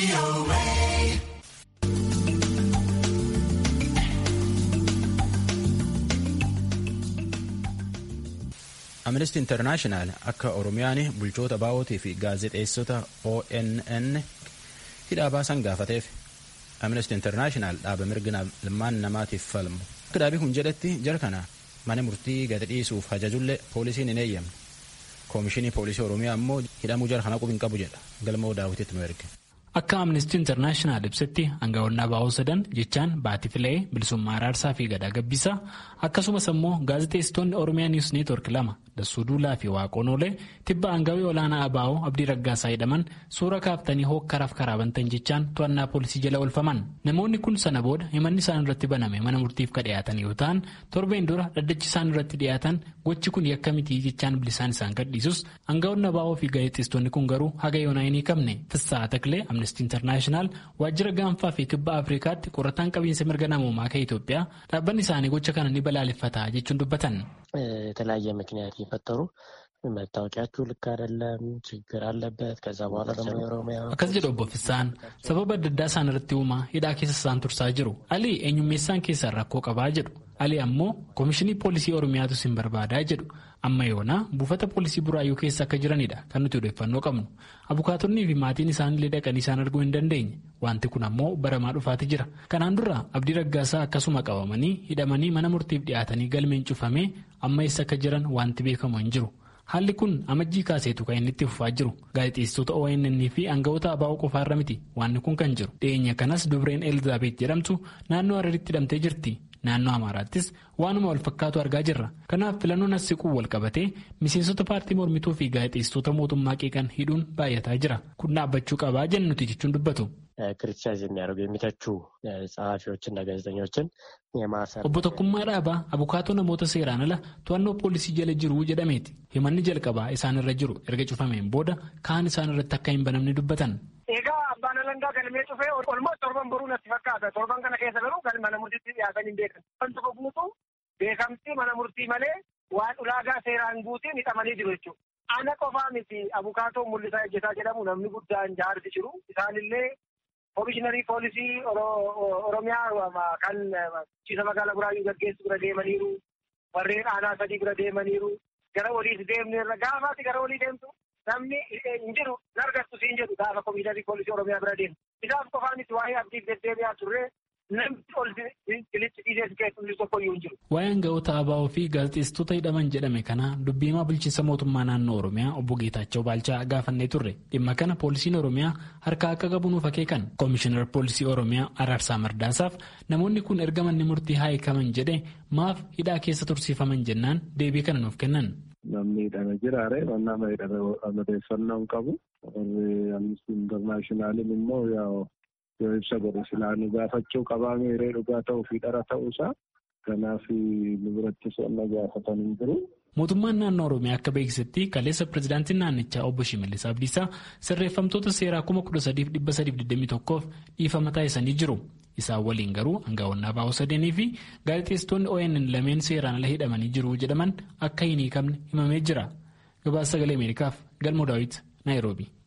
Amnesty International akka Oromiyaan bulchoota baa'ootii fi gaazexeessota ONN hidhaa baasan gaafateef. Amnesty International dhaaba mirga ilmaan namaatiif falmu. Akka dhaabii kun jedhetti jara kana mana murtii gadi dhiisuuf ajajullee poolisiin hin eeyyamne. Koomishinii poolisii Oromiyaa ammoo hidhamuu jara kana qubiin qabu jedha. Galmoo daawwititti nu erge. Akka Amnesty International ibsetti aangawoonni baa'oo sadan jechaan Baatii Filee, Bilisummaa Araarsaa fi Gadaa Gabbisaa akkasumas ammoo gaazexeessitoonni Oromiyaa Niwus Neetwork lama Dassuu Duulaa fi Waaqoon Oolee tibba aangawii olaanaa Abaa'oo Abdii Raggaasaa jedhaman suura kaaftanii hookkaraaf karaa bantan jechaan to'annaa poolisii jala oolfaman. Namoonni kun sana booda himanni isaan irratti baname mana murtiif ka dhiyaatan yoo ta'an torbeen dura dhaddachi isaan irratti dhiyaatan gochi kun yakka mitii jechaan bilisaan isaan gadhiisus aangawoonni Abaa'oo fi gaazexeessitoonni kun garuu haga yoonaa hin hiikamne. Fissaa Taklee Amnesty International waajjira gaanfaa fi kibba Afrikaatti qorataan qabiinsa mirga namoomaa kan Itoophiyaa dhaabbanni isaanii gocha kana ni balaaleffata jechuun dubbatan. የተለያየ ምክንያት የፈጠሩ መታወቂያችሁ ልክ አይደለም፣ ችግር አለበት። ከዛ በኋላ ደግሞ የኦሮሚያ akkas jedhu obbo Fissaan sababa adda addaa isaan irratti uumaa hidhaa keessa isaan tursaa jiru. Alii eenyummeessaan keessaan rakkoo qabaa jedhu. Ali ammoo koomishinii poolisii Oromiyaatu sin barbaadaa jedhu. Amma yoona buufata poolisii buraayyuu keessa akka jiranidha kan nuti odeeffannoo qabnu. Abukaatonnii fi maatiin isaanillee dhaqanii isaan arguu hin dandeenye. Wanti kun ammoo baramaa dhufaati jira. Kanaan dura Abdii Raggaasaa akkasuma qabamanii hidhamanii mana murtiif dhiyaatanii galmeen cufamee amma eessa akka jiran wanti beekamu hin jiru. Haalli kun amajjii kaaseetu kan inni itti fufaa jiru. Gaazexeessitoota ONN fi aangawoota abaa'oo qofaarra miti wanni kun kan jiru. Dhiyeenya kanas dubreen Elizaabeet jedhamtu naannoo Hararitti hidhamtee jirti. Naannoo Amaaraattis waanuma wal fakkaatu argaa jirra. Kanaaf filannoon as siquu wal qabatee miseensota paartii mormituu fi gaazexeessitoota mootummaa qeeqan hidhuun baay'ataa jira. Kun dhaabbachuu qabaa jennu nuti jechuun dubbatu. ክሪቲሳይዝ የሚያደርጉ የሚተቹ ጸሐፊዎችና ጋዜጠኞችን የማሰር Obbo Tokkummaa Dhaabaa abukaatoo namoota seeraan ala to'annoo poolisii jala jiru jedhameeti. Himanni jalqabaa isaan irra jiru erga cufameen booda kaan isaan irratti akka hin banamne dubbatan. Egaa abbaan alangaa galmee cufee olmoo torban boruu natti fakkaata. Torban kana keessa garuu kan mana murtiitti dhiyaatan hin beekan. Kan tokko guutuu beekamtii mana murtii malee waan ulaagaa seeraan guutiin hidhamanii jiru jechuudha. Ana qofaa miti abukaatoo mul'isaa ejjetaa jedhamu namni guddaan jaarsi jiru. Isaanillee Komishiinarii poolisii Oromiyaa kan bulchiinsa magaalaa Buraayyuu gaggeessu bira deemaniiru. Warreen aanaa sadii bira deemaniiru. Gara waliis deemneerra gaafaati gara walii deemtu namni hin jiru nargattu siin jedhu gaafa komishiinarii poolisii Oromiyaa bira deemu. Isaaf qofaan itti waa'ee abdiif deddeebi'aa turre namni ol bilitti dhiisee keessumni tokko iyyuu hin jiru. Waa'ee aangawoota ABO fi gaazexeessitoota hidhaman jedhame kana dubbiimaa bulchiinsa mootummaa naannoo Oromiyaa obbo Geetaachoo Baalchaa gaafannee turre. Dhimma kana poolisiin Oromiyaa harka akka qabu nuuf akeekan. Koomishinar poolisii Oromiyaa Araarsaa Mardaasaaf namoonni kun erga manni murtii haa hiikaman jedhee maaf hidhaa keessa tursiifaman jennaan deebii kana nuuf kennan. Namni hidhame jiraare nama hidhame odeeffannoo hin qabu. Amnistii Intarnaashinaaliin immoo yoo ibsa godhe silaa nu gaafachuu qabaa meeree dhugaa ta'uu fi dhara ta'uusaa kanaaf nu birattis wanna gaafatan hin jiru. Mootummaan naannoo Oromiyaa akka beeksisetti kaleessa pirezidaantiin naannichaa obbo Shimallis Abdiisaa sirreeffamtoota seeraa kuma kudha sadiif dhibba sadiif digdamii tokkoof dhiifama taasisanii jiru. Isaan waliin garuu aangawoonni ABO sadeenii fi gaazexeessitoonni ONN lameen seeraan ala hidhamanii jiru jedhaman akka hin hiikamne himamee jira. Gabaasa sagalee Ameerikaaf Galmoo Daawit Naayiroobi.